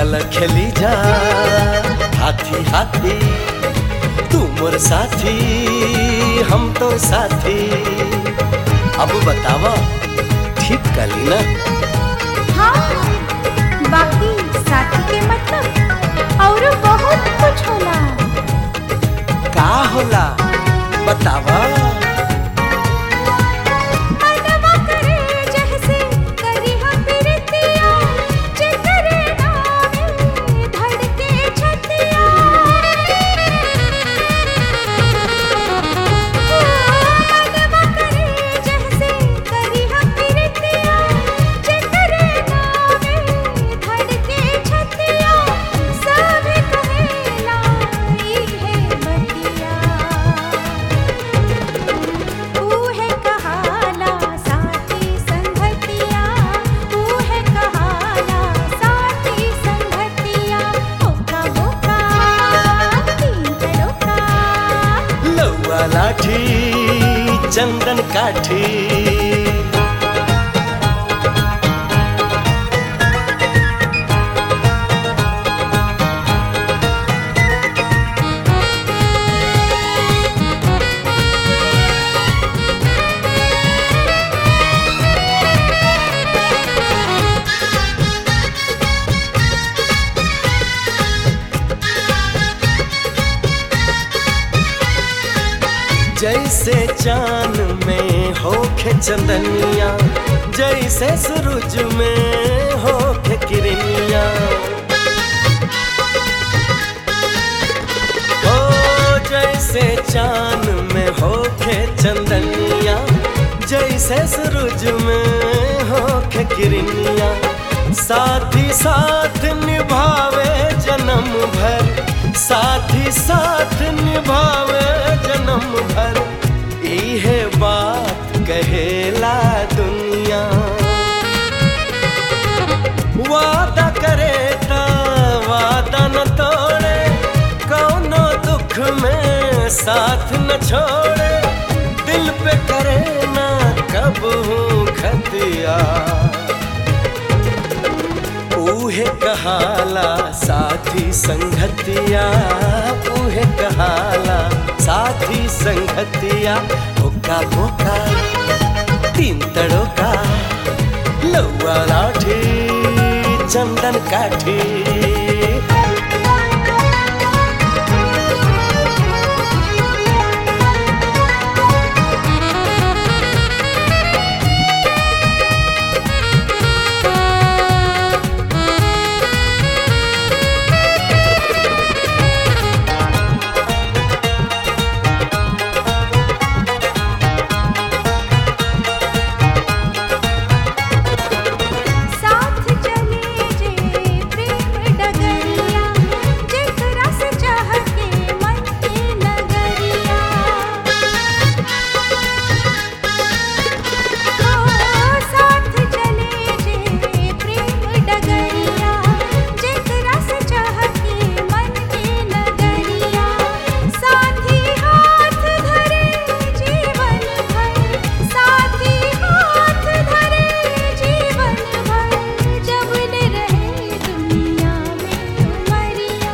चल खेली जा हाथी हाथी तू मोर साथी हम तो साथी अब बतावा ठीक कली ना हाँ बाकी साथी के मतलब और बहुत कुछ होला का होला बतावा मनवा करे जैसे करी हम प्रीतिया जिकरे नामे धड़के छतिया मनवा करे जैसे करी हम प्रीतिया जिकरे नामे धड़के छतिया सब कहेला ई है बतिया ऊहे कहाला साथी संगतिया ऊहे कहाला साथी संगतिया ओका बोका तीन तड़ोका लौआ लाठी चंदन काठी जैसे चांद में होखे चंदनिया जैसे सूरज में होखे किरनिया ओ जैसे चांद में होखे चंदनिया जैसे सूरज में होखे किरनिया साथी साथ निभावे जन्म भर साथी साथ निभावे जन्म भर इहे बात कहेला दुनिया वादा करे ता वादा न तोड़े कौनो दुख में साथ न छोड़े दिल पे करे ना कब हूँ खतिया ऊहे कहाला साथी संगतिया ऊहे कहाला साथी संगतिया ओका बोका तीन तड़ोका लौआ लाठी चंदन काठी साथ चले जे प्रेम डगरिया जेकरा से चाह के मन के नगरिया ओ साथ चले जे प्रेम डगरिया जेकरा से चाह के मन के नगरिया साथी हाथ धरे जीवन भर साथी हाथ धरे जीवन भर जब ले रहे दुनिया में उमरिया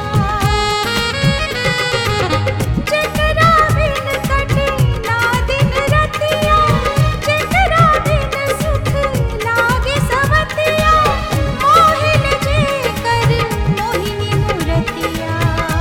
जेकरा बिन कटे ना दिन रतिया जेकरा बिन सुख लागे सवतिया मोहिन जे कर मोहिनी मूरतिया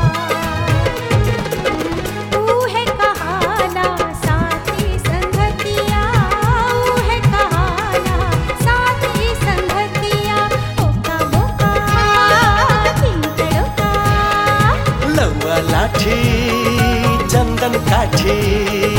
ऊहे कहाला साथी संगतिया ऊहे कहाला साथी संगतिया ओका बोका तीन तड़ोका लौआ लाठी चंदन काठी